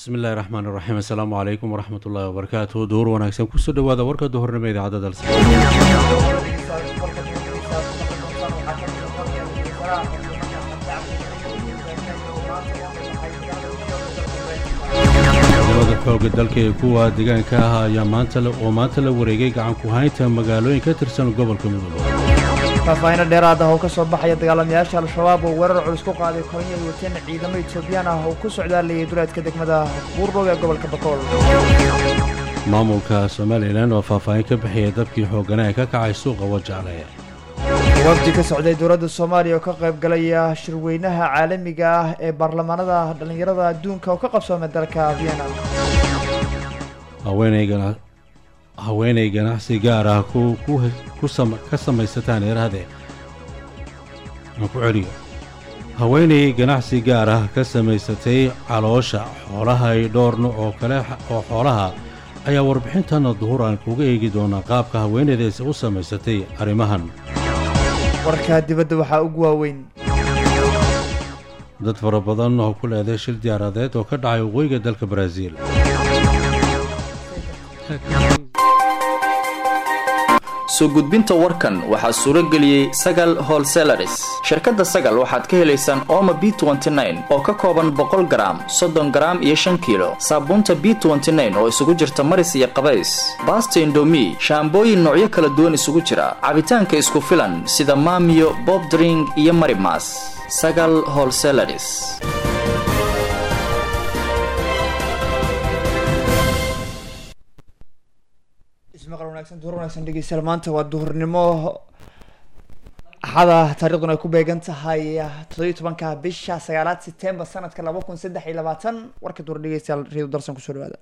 bismillahi raxmaan iraxiim assalaamu calaykum waraxmat ullaahi wabarakaatuhu duhur wanaagsan kusoo dhawaada warka duhurnimo idaacadda dalsa ciidamada xooga dalka ee kuwa deegaanka ah ayaa maanta oo maanta la wareegay gacan ku haynta magaalooyin ka tirsan gobolka mudug faahfaahinno dheeraad ah oo ka soo baxaya dagaalamayaasha al-shabaab oo weerar culus ku qaaday kolonyay wateen ciidamo etoobiyaan ah oo ku socdaalayay duleedka degmada buurdhow ee gobolka bakool maamulka somalilan oo faahfaahin ka bixiyay dabkii xoogana ee ka kacay suuqa wajaale wafdi ka socday dowladda soomaaliya oo ka qayb galaya shirweynaha caalamiga ah ee baarlamaanada dhallinyarada adduunka oo ka qabsoomay dalka vienna haweenaygana haweenay ganacsi gaar ah ka samaysataan eerahde aan ku celiyo haweenay ganacsi gaar ah ka samaysatay caloosha xoolaha ay dhowr nuc oo kale oo xoolaha ayaa warbixintana duhur aan kuga eegi doonaa qaabka haweenaydaasi u samaysatay arrimahan warka dibadda waxaa ugu waaweyn dad fara badan oo ku leeday shil diyaaradeed oo ka dhacay waqooyiga dalka baraaziil soo gudbinta warkan waxaa suuro geliyey sagal holselaris shirkadda sagal waxaad ka helaysaan ooma b oo ka kooban boqol garaam soddon garaam iyo shan kiilo saabuunta b oo isugu jirta maris iyo qabays baasta indomi shaambooyin noocyo kala duwan isugu jira cabitaanka isku filan sida maamiyo bobdring iyo marimas sagal holselaris ismaqal wanaagsan duhur wanaagsan dhegeystayaal maanta waa duhurnimo axada taariikhduna ay ku beegan tahay toddobiyo tobanka bisha sagaalaad setembar sanadka laba kun saddex iyo labaatan warka duhur dhegeystayaal reedu darsan kusoo dhawaada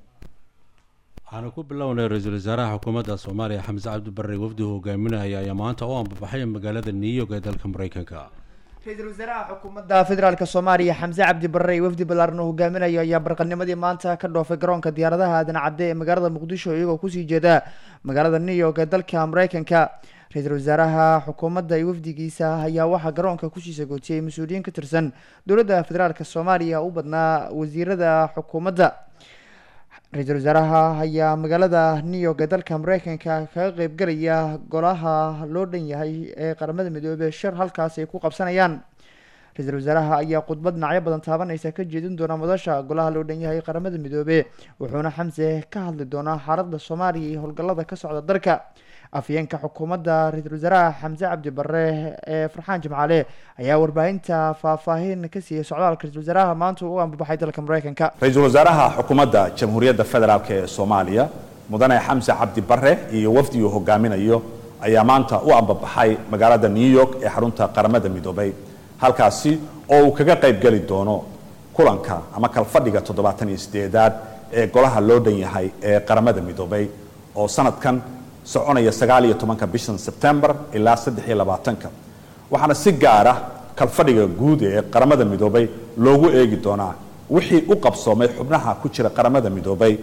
waxaanu ku bilownay ra-iisul wasaaraha xukuumadda soomaaliya xamse cabdi barre wafdi hogaaminaya ayaa maanta u ambabaxay magaalada new york ee dalka mareykanka ra-iisul wasaaraha xukuumadda federaalk soomaaliya xamse cabdi barre iyo wafdi ballaaran oo hogaaminayo ayaa barqanimadii maanta ka dhoofay garoonka diyaaradaha aadan cadde ee magaalada muqdisho iyagoo kusii jeeda magaalada new york ee dalka mareykanka ra-iisul wasaaraha xukuumadda iyo wafdigiisa ayaa waxaa garoonka kusii sagootiyey mas-uuliyiin ka tirsan dowladda federaalk soomaaliya u badnaa wasiirada xukuumadda ra-iisul wasaaraha ayaa magaalada new york ee dalka mareykanka kaga qeybgalaya golaha loo dhan yahay ee qaramada midoobey shir halkaas ay ku qabsanayaan ra-iisul wasaaraha ayaa khudbad dhinacyo badan taabanaysa ka jeedin doona madasha golaha loo dhan yahay qaramada midoobe wuxuuna xamse ka hadli doonaa xaaladda soomaaliya iyo howlgallada ka socda dalka afyeenka xukuumadda ra-iisul wasaaraha xamse cabdi barre ee farxaan jimcaale ayaa warbaahinta faahfaahin ka siiyey socdaalka ra-isul wasaaraha maanta u ambabaxay dalka mareykanka ra-iisul wasaaraha xukuumadda jamhuuriyadda federaalk ee soomaaliya mudane xamse cabdi barre iyo wafdi uu hogaaminayo ayaa maanta u ambabaxay magaalada new york ee xarunta qaramada midoobay halkaasi oo uu kaga qayb geli doono kulanka ama kalfadhiga toddobaatan iyo sideedaad ee golaha loo dhan yahay ee qaramada midoobay oo sanadkan soconaya sagaal iyo tobanka bishan sebtembar ilaa saddex iyo labaatanka waxaana si gaara kalfadhiga guud ee qaramada midoobay loogu eegi doonaa wixii u qabsoomay xubnaha ku jira qaramada midoobay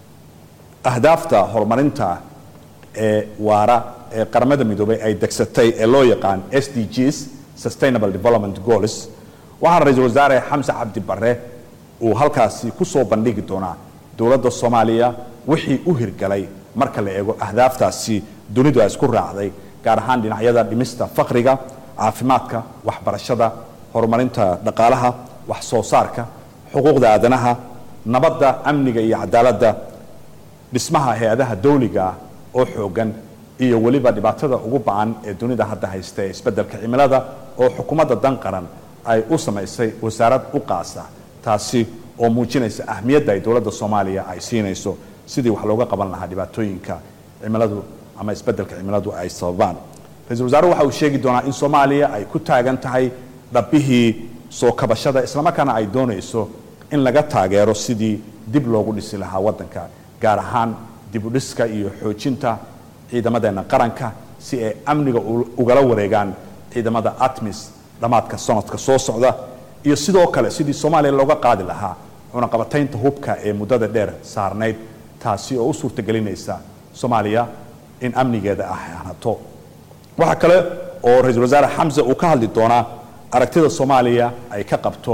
ahdaafta horumarinta ee waara ee qaramada midoobay ay degsatay ee loo yaqaan s d gs sustainable development goals waxaana ra-iisul wasaare xamse cabdi barre uu halkaasi ku soo bandhigi doonaa dowladda soomaaliya wixii u hirgalay marka la eego ahdaaftaasi dunidu ay isku raacday gaar ahaan dhinacyada dhimista faqriga caafimaadka waxbarashada horumarinta dhaqaalaha wax soo saarka xuquuqda aadanaha nabadda amniga iyo cadaaladda dhismaha hay-adaha dawliga ah oo xoogan iyo weliba dhibaatada ugu ba-an ee dunida hadda haysta ee isbeddelka cimilada oo xukuumadda dan qaran ay u samaysay wasaarad u qaasa taasi oo muujinaysa ahmiyadda ay dowladda soomaaliya ay siinayso sidii wax looga qaban lahaa dhibaatooyinka cimiladu ama isbeddelka cimiladu ay sababaan ra-isul wasaaruhu waxa uu sheegi doonaa in soomaaliya ay ku taagan tahay dhabbihii soo kabashada islamarkaana ay doonayso in laga taageero sidii dib loogu dhisi lahaa waddanka gaar ahaan dib u dhiska iyo xoojinta ciidamadeenna qaranka si ay amniga ugala wareegaan ciidamada atmis dhammaadka sanadka soo socda iyo sidoo kale sidii soomaaliya looga qaadi lahaa cunaqabataynta hubka ee muddada dheer saarnayd taasi oo u suurtagelinaysa soomaaliya in amnigeeda ah hanato waxaa kale oo ra-iisul wasaare xamse uu ka hadli doonaa aragtida soomaaliya ay ka qabto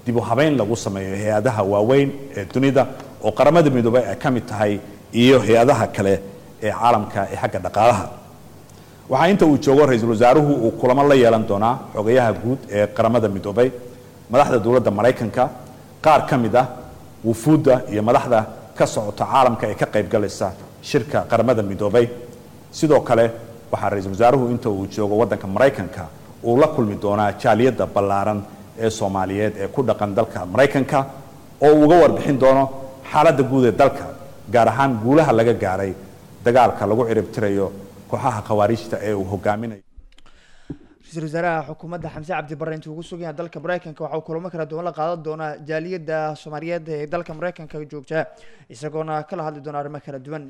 dib u habeyn lagu sameeyo hay-adaha waaweyn ee dunida oo qaramada midoobay ay ka mid tahay iyo hay-adaha kale ee caalamka ee xagga dhaqaalaha waxaa inta uu joogo ra-iisul wasaaruhu uu kulamo la yeelan doonaa xogayaha guud ee qaramada midoobay madaxda dowladda maraykanka qaar ka mid ah wufuudda iyo madaxda ka socota caalamka ee ka qaybgalaysa shirka qaramada midoobay sidoo kale waxaa ra-iisul wasaaruhu inta uu joogo waddanka maraykanka uu la kulmi doonaa jaaliyadda ballaaran ee soomaaliyeed ee ku dhaqan dalka maraykanka oo uu uga warbixin doono xaaladda guud ee dalka gaar ahaan guulaha laga gaaray dagaalka lagu ciribtirayo kooxaha khawaarijta ee uu hogaaminayo ra-iisul wasaaraha xukuumadda xamse cabdi barre intuu ugu sugan yahay dalka maraykanka waxa uu kulamo kala duwan la qaadan doonaa jaaliyadda soomaaliyeed ee dalka maraykanka joogta isagoona kala hadli doona arrimo kala duwan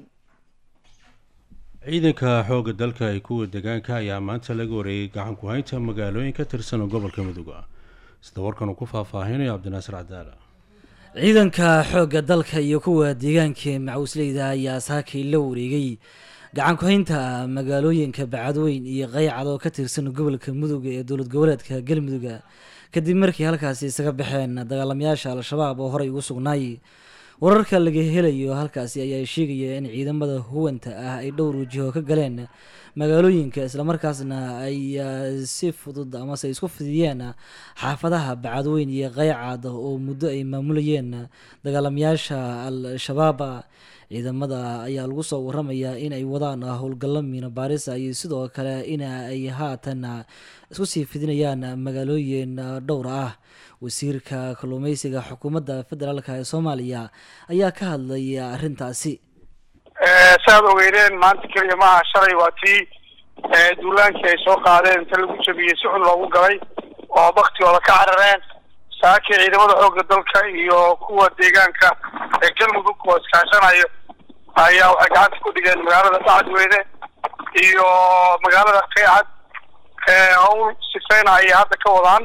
ciidanka xoogga dalka ay kuwa deegaanka ayaa maanta laga wareeyay gacan ku haynta magaalooyin ka tirsan gobolka mudug sida warkan uu ku faahfaahinayo cabdinaasir cadaala ciidanka xoogga dalka iyo kuwa deegaanka ee macawisleyda ayaa saakay la wareegay gacan ku-haynta magaalooyinka bacadweyn iyo qaycad oo ka tirsan gobolka mudug ee dowlad goboleedka galmudug kadib markii halkaasi isaga baxeen dagaalamayaasha al-shabaab oo horey ugu sugnaay wararka laga helayo halkaasi ayaa sheegaya in ciidamada huwanta ah ay dhowr wajiho ka galeen magaalooyinka islamarkaasna ay si fudud amase isku fidiyeen xaafadaha bacadweyn iyo qaycad oo muddo ay maamulayeen dagaalamayaasha al-shabaab ciidamada ayaa lagu soo waramayaa in ay wadaan howlgallo miina baarisa iyo sidoo kale in ay haatan isku sii fidinayaan magaalooyin dhowr ah wasiirka kalluumeysiga xukuumadda federaalk ee soomaaliya ayaa ka hadlaya arrintaasi saaad ogeydeen maanta keliya maaha shalay waa tii duulaankii ay soo qaadeen inta lagu jabiyey si xun loogu galay oo baktigooda ka carareen saakii ciidamada xoogga dalka iyo kuwa deegaanka ee galmudug oo iskaashanayo ayaa waxay gacanta ku dhigeen magaalada bacadweyne iyo magaalada qeycad howl sifeyna ayay hadda ka wadaan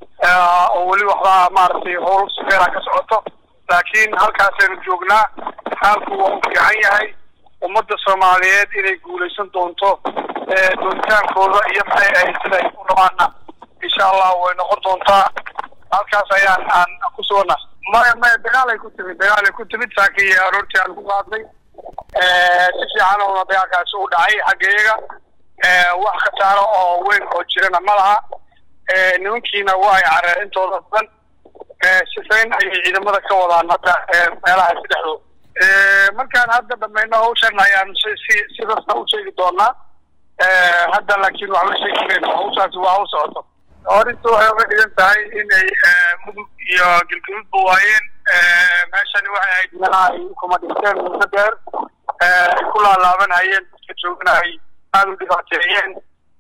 oo weli waxbaa maaragtay howl sifeyna ka socoto laakiin halkaasaynu joognaa xaalku waa u fiican yahay ummadda soomaaliyeed inay guulaysan doonto doontaankooda iyo maxay ahayd sida ay u rabaana insha allah way noqon doontaa halkaas ayaan aan ku sugana maya maya dagaal ay ku timid dagaal ay ku timid saakii aroortii aan ku qaadnay si fiican oona dagaalkaasi u dhacay xaggeyaga wax khasaaro oo weyn oo jirana ma laha nimankiina waa ay careen intooda badan sifayn ayay ciidamada ka wadaan hadda meelaha saddexdooda markaan hadda dhamayno hawshan ayaan si si sidasta u sheegi doonaa hadda laakiin waxba sheegi mayno hawshaasi waa hawl socoto horinta waxay uga dhigan tahay inay mudug iyo gilgiludba waayeen meeshani waxay ahayd meelaha ay kuma dhinteen muddo dheer ay ku laalaabanayeen dadka joogana ay aada u dhibaateeyeen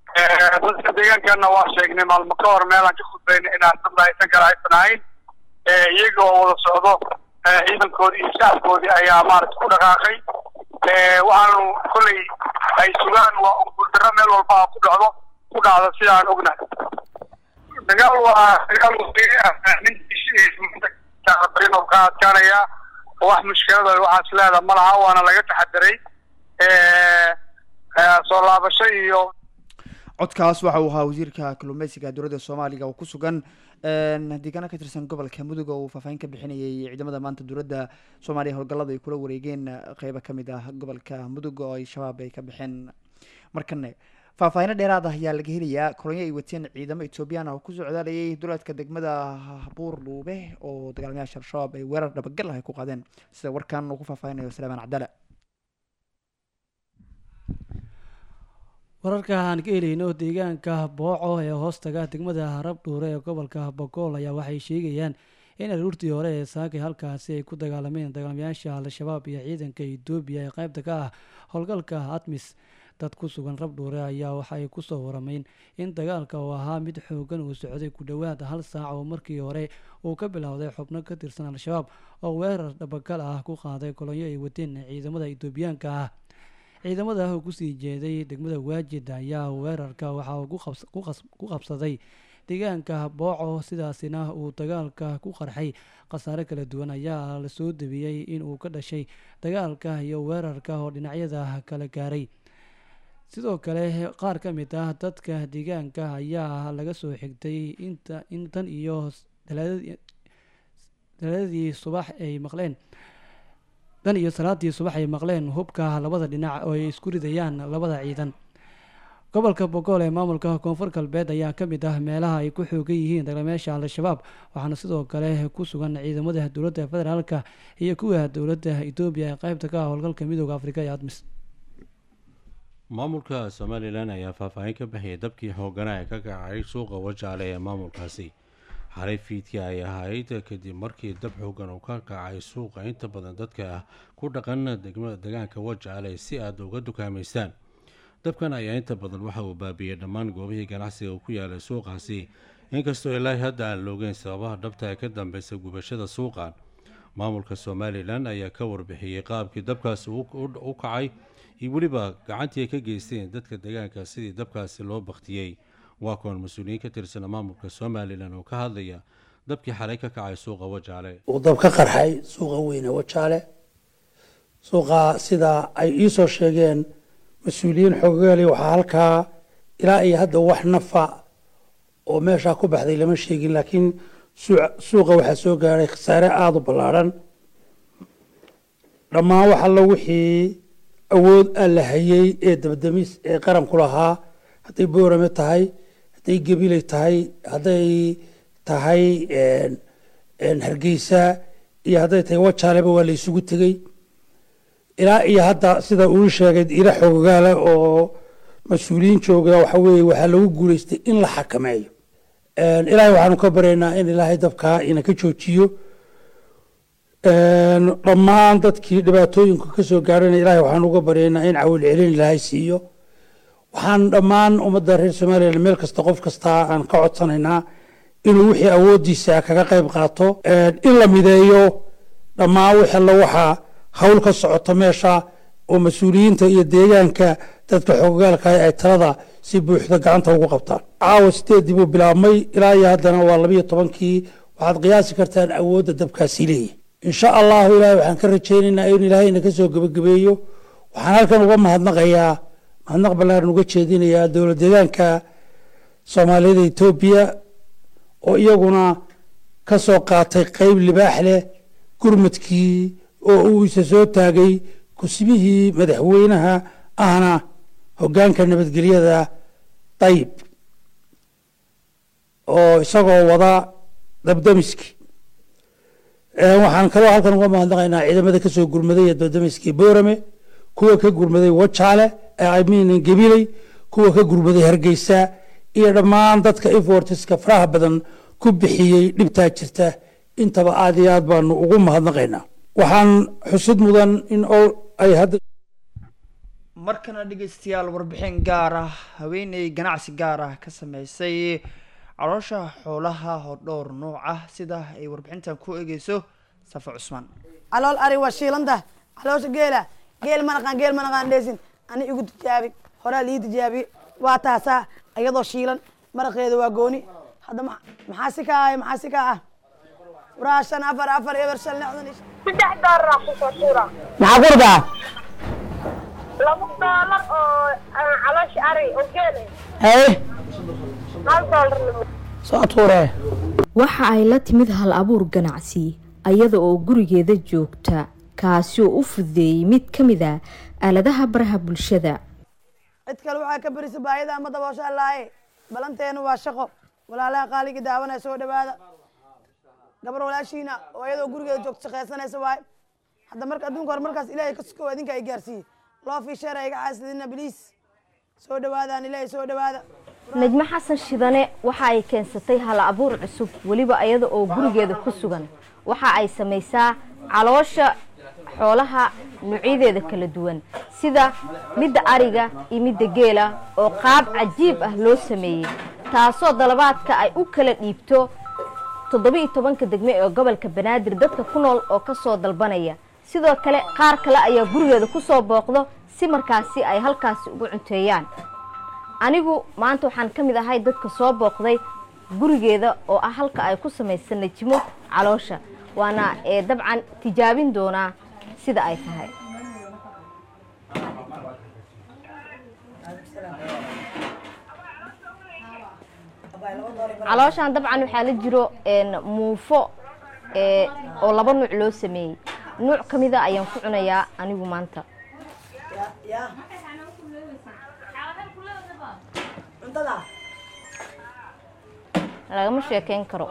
dadka deegaankana waa sheegnay maalmo ka hor meelaan ka khudbayna inaan dad aysan kala haysan ahayn iyaga oo wada socdo ciidankoodii iyo shacabkoodii ayaa maaragta ku dhaqaaqay waxaanu kolley ay sugaan waa guuldaro meel walba ku dhacdo ku dhacdo sida aan ognahay dagaal waa dagaal ninkiisbarin ka adkaanaya wax mushkilada waxaas leeda ma laha waana laga taxadiray soo laabasho iyo codkaas waxa uu ahaa wasiirka kalluumeysiga dowladda soomaaliga oo ku sugan deegaana ka tirsan gobolka mudug oo uu faahfaahin ka bixinayay ciidamada maanta dowladda soomaaliya howlgallada ay kula wareegeen qeybo kamid ah gobolka mudug oo ay shabaab ay ka baxeen markane faahfaahino dheeraad ah ayaa laga helayaa kolonyo ay wateen ciidamo etoobiyaan ah oo ku socdaalayay duleedka degmada buur dhuube oo dagaalamayaasha al-shabaab ay weerar dhabagal ah ay ku qaadeen sida warkan uu ku faahfaahinayo salaamaan cabdale wararka aan ka helayno deegaanka booco ee hoostaga degmada rabdhuure ee gobolka bogool ayaa waxay sheegayaan in aruurtii hore ee saakay halkaasi ay ku dagaalameen dagaalamayaasha al-shabaab iyo ciidanka etoobiya ee qaybta ka ah howlgalka atmis dad ku sugan rabdhuure ayaa waxay kusoo warameen in dagaalka uu ahaa mid xoogan uu socday ku dhowaad hal saac oo markii hore uu ka bilowday xubno ka tirsan al-shabaab oo weerar dhabagal ah ku qaaday kolonyo ay wateen ciidamada etoobiyaanka ah ciidamada oo kusii jeeday degmada waajid ayaa weerarka waxaa ku qabsaday deegaanka booco sidaasina uu dagaalka ku qarxay khasaare kala duwan ayaa lasoo debiyey in uu ka dhashay dagaalka iyo weerarka oo dhinacyada kala gaaray sidoo kale qaar ka mid ah dadka deegaanka ayaa laga soo xigtay inta in tan iyo daladii subax ay maqleen dan iyo salaadii subax ay maqleen hubka labada dhinac oo ay isku ridayaan labada ciidan gobolka bogool ee maamulka koonfur galbeed ayaa ka mid ah meelaha ay ku xoogan yihiin dagalameesha al-shabaab waxaana sidoo kale ku sugan ciidamada dowladda federaalka iyo kuwa dowladda etoobiya ee qeybta ka ah howlgalka midooda afrika ee admis maamulka somalilan ayaa faahfaahin ka bixiyay dabkii xoogana ee ka kacay suuqa wajaale ee maamulkaasi xalay fiidkii ay ahayd kadib markii dab xoogan uu ka kacay suuqa inta badan dadka ku dhaqan degaanka wajaale si aad uga dukaamaystaan dabkan ayaa inta badan waxa uu baabiyey dhammaan goobihii ganacsiga uu ku yaalay suuqaasi inkastoo ilaahi hadda aan loogeyn sababaha dhabta ee ka dambeysa gubashada suuqan maamulka somalilan ayaa ka warbixiyey qaabkii dabkaasi u kacay iyo weliba gacantii ay ka geysteen dadka deegaanka sidii dabkaasi loo baktiyey waa koon mas-uuliyiin ka tirsana maamulka somalilan oo ka hadlaya dabkii xalay ka kacay suuqa wajaale uu dab ka qarxay suuqa weyne wajaale suuqa sida ay iisoo sheegeen mas-uuliyiin xoogaali waxaa halkaa ilaa iyo hadda wax nafa oo meeshaa ku baxday lama sheegin laakiin suuqa waxaa soo gaadhay khasaare aada u ballaadhan dhammaan wax allo wixii awood aan la hayay ee dabadamis ee qaranku lahaa hadday boorame tahay hadday gebiley tahay hadday tahay hargeysa iyo hadday tahay wajaaleba waa la isugu tegey ilaa iyo hadda sida uu sheegay ila xoogaale oo mas-uuliyiin jooga waxa weeye waxaa lagu guuleystay in la xakameeyo ilaahay waxaanu ka baryaynaa in ilaahay dabkaa ina ka joojiyo dhammaan dadkii dhibaatooyinka ka soo gaarhana ilahay waxaan uga baryaynaa in cawil celin ilaahay siiyo waxaan dhammaan ummadda reer somalilan meel kasta qof kasta aan ka codsanaynaa inuu wixii awooddiisa kaga qayb qaato in la mideeyo dhammaan wix alla waxaa hawl ka socota meesha oo mas-uuliyiinta iyo deegaanka dadka xoogagaalka ay talada si buuxda gacanta ugu qabtaan caawa sideedii buu bilaabmay ilaa iyo haddana waa labiyo tobankii waxaad qiyaasi kartaan awoodda dabkaasi leeyahy insha allahu ilahay waxaan ka rajaynaynaa in ilaahayna ka soo gebagabeeyo waxaan halkan uga mahadnaqayaa mahadnaq ballaaran uga jeedinayaa dowlad deegaanka soomaaliyada etoobiya oo iyaguna ka soo qaatay qeyb libaax leh gurmadkii oo uu isa soo taagay kusmihii madaxweynaha ahna hoggaanka nabadgelyada dayib oo isagoo wada dabdamiski waxaan kaloo halkan uga mahadnaqaynaa ciidamada kasoo gurmaday ee dabdamiskii boorame kuwa ka gurmaday wajaale min gebiley kuwa ka gurmaday hargeysa iyo dhammaan dadka efortiska faraha badan ku bixiyey dhibtaa jirta intaba aad iyo aad baanu ugu mahadnaqaynaa waxaan xusid mudan in ay hadda markana dhegeystayaal warbixin gaar ah haweeney ganacsi gaar ah ka sameysay caloosha xoolaha oo dhowr nooc ah sida ay warbixintan ku eegeyso safa cusmaan calool ari waa shiilanta caloosha geela geel ma naqaan geel ma naqaan dheesin ani igu tijaabi horaa lii tijaabi waa taasaa iyadoo shiilan maraqeeda waa gooni hadda maxaa si ka ah maxaa si ka ah waraa shan afar afar eber shan lixdan iyo saddex doolar ku soo tuura maxaa kurdaa laba doolar oo caloosha ari oo geele haye hal doolar soo tuuree waxa ay la timid hal abuur ganacsi ayada oo gurigeeda joogta kaasi oo u fududeeyey mid ka mid a aaladaha baraha bulshada cid kale waxaa ka berisa baayada ama daboosha laaye balanteenu waa shaqo walaalaha qaaligii daawanaya soo dhawaada gabar walaashiina oo iyadoo gurigeeda joogta shaqaysanaysa waaye hadda marka adduunka hore markaas ilaahay ka sukow idinka ay gaarsiiyey loo fiisheera iga caasidina biliis soo dhawaadaan ilaahay soo dhawaada najmo xasan shidane waxa ay keensatay hal abuur cusub weliba iyada oo gurigeeda ku sugan waxa ay samaysaa caloosha xoolaha nuucyadeeda kala duwan sida midda ariga iyo midda geela oo qaab cajiib ah loo sameeyey taasoo dalabaadka ay u kala dhiibto toddoba-iyo tobanka degme ee gobolka banaadir dadka ku nool oo ka soo dalbanaya sidoo kale qaar kale ayaa gurigeeda ku soo booqdo si markaasi ay halkaasi ugu cunteeyaan anigu maanta waxaan ka mid ahay dadka soo booqday gurigeeda oo ah halka ay ku samaysa najimo caloosha waana ee dabcan tijaabin doonaa sida ay tahay calooshan dabcan waxaa la jiro muufo ee oo laba nuuc loo sameeyey nuuc ka mida ayaan ku cunayaa anigu maanta lagama sheekeyn karo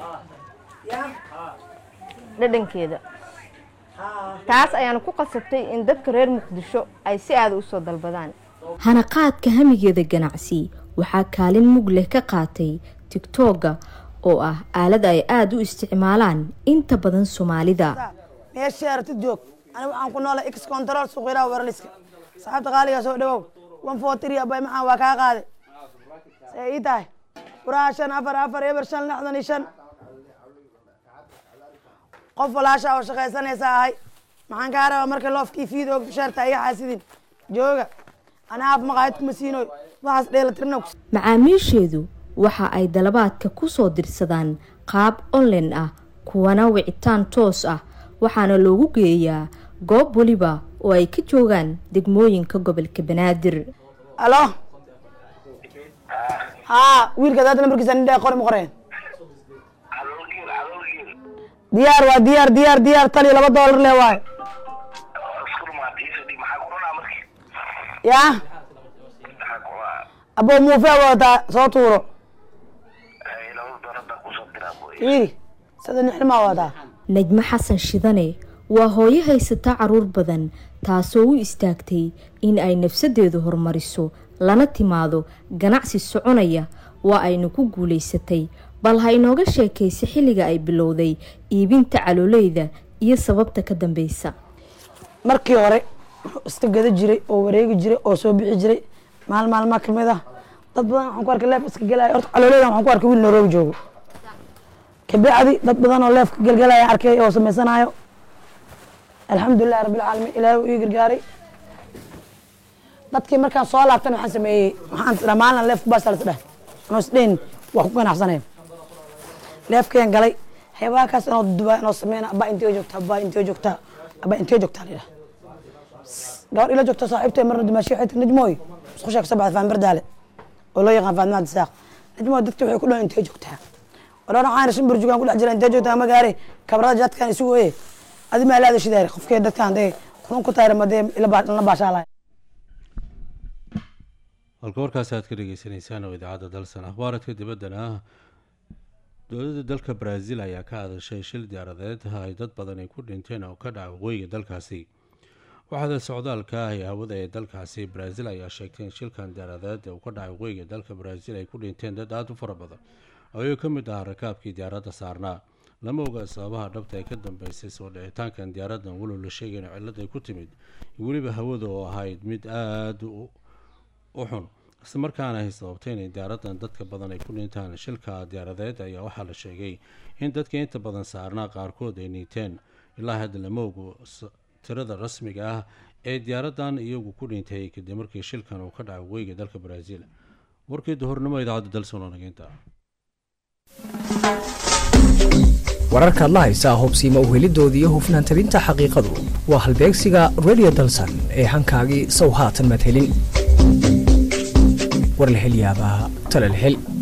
dhadhankeeda taas ayaana ku qasabtay in dadka reer muqdisho ay si aada u soo dalbadaan hanaqaadka hamigeeda ganacsi waxaa kaalin mug leh ka qaatay tigtooga oo ah aalad ay aada u isticmaalaan inta badan soomaalida meesha aragtid joog aniga waxaan ku noolay x control suuqyaraha warliska saxaabta qaaliga soo dhawow one four three abay maxaan waa kaa qaaday see ii tahay furaha shan afar afar eber shan lixdan iyo shan qof walaasha oo shaqaysanaysa ahay maxaan kaa rabaa marka loofkii fiid og sheerta iga xaasidin jooga anaa af maqaayad kuma siinoy waxaas dheelatirna macaamiisheedu waxa ay dalabaadka ku soo dirsadaan qaab online ah kuwana wicitaan toos ah waxaana loogu geeyaa goob weliba oo ay ka joogaan degmooyinka gobolka banaadir alo haa wiilka daad nambarkiisa nidhaa qori ma qoreen diyaar waa diyaar diyaar diyaar taliyo laba doolar le waayo ya abo muufe wadataa soo tuuro iri sada nixnimaa wadataa najmo xasan shidane waa hooyo haysata caruur badan taasoo u istaagtay in ay nafsadeedu horumariso lana timaado ganacsi soconaya waa ayna ku guulaysatay bal ha inooga sheekaysa xilliga ay bilowday iibinta caloleyda iyo sababta ka dambeysa markii hore wuxuu iska gada jiray oo wareegi jiray oo soo bixi jiray maal maalmaa kamid ah dad badan waxaan ku arkay leef iska gelaya horta caloleydan waxaan ku arkay wiil nairobi joogo kabacdi dad badan oo leefka gelgelaya arkay oo sameysanayo alxamdulilahi rabbilcaalamiin ilaahay uu ii gargaaray dadkii markaan soo laabtan waxaan sameeyey waxaan tidhaa maalin leefka baasa las dheh anoo isdheyn waa ku ganacsanay leefkeen galay xeebaakaas inoo dubaa inoo sameyna abaa intee joogtaa abaa intee joogtaa abaa intee joogtaa la yidhaha gabar ila joogta saaxiibtay marna dumaashi waxay tiri najmooy isku sheeg sabacda faan bardaale oo loo yaqaan faadma abdisaaq najmooy dadka waxay ku dhahan intee joogtaa odhan waxaan rashin burjugaan ku dhex jira intee joogtaa ma gaare kabrada jaadkaan isu weye adi maa laada shidaare qofkee dadkaan dee kunun ku taayra madee ila baashaalaya halka warkaasi aad ka dhegeysaneysaan oo idaacadda dalsan akhbaaradka dibaddana ah dowladda dalka brazil ayaa ka hadashay shil diyaaradeed ay dad badan ay ku dhinteen oo ka dhaca waqooyiga dalkaasi waxaada socdaalka ah ee hawada ee dalkaasi brazil ayaa sheegtay in shilkan diyaaradeed uu ka dhacay waqooyiga dalka brazil ay ku dhinteen dad aada u fara badan ayuu ka mid ah rakaabkii diyaaradda saarnaa lama oga sababaha dhabta ee ka dambeysay soo dhicitaankan diyaaraddan walow la sheegay in cillad ay ku timid weliba hawada oo ahayd mid aada u xun isla markaana ay sababtay inay diyaaraddan dadka badan ay ku dhintaan shilka diyaaradeed ayaa waxaa la sheegay in dadka inta badan saarnaa qaarkood ay niiteen ilaa hadda lama ogo tirada rasmiga ah ee diyaaraddan iyagu ku dhintay kadib markii shilkan uu ka dhacay weyga dalka brazil warkii duhurnimo idaacadda dalsono nageynta wararkaad la haysaa hubsiima uhelidoodii iyo hufnaan tabinta xaqiiqadu waa halbeegsiga radio dalsan ee hankaagii sow haatan maad helin war la hel yaabaa tala la hel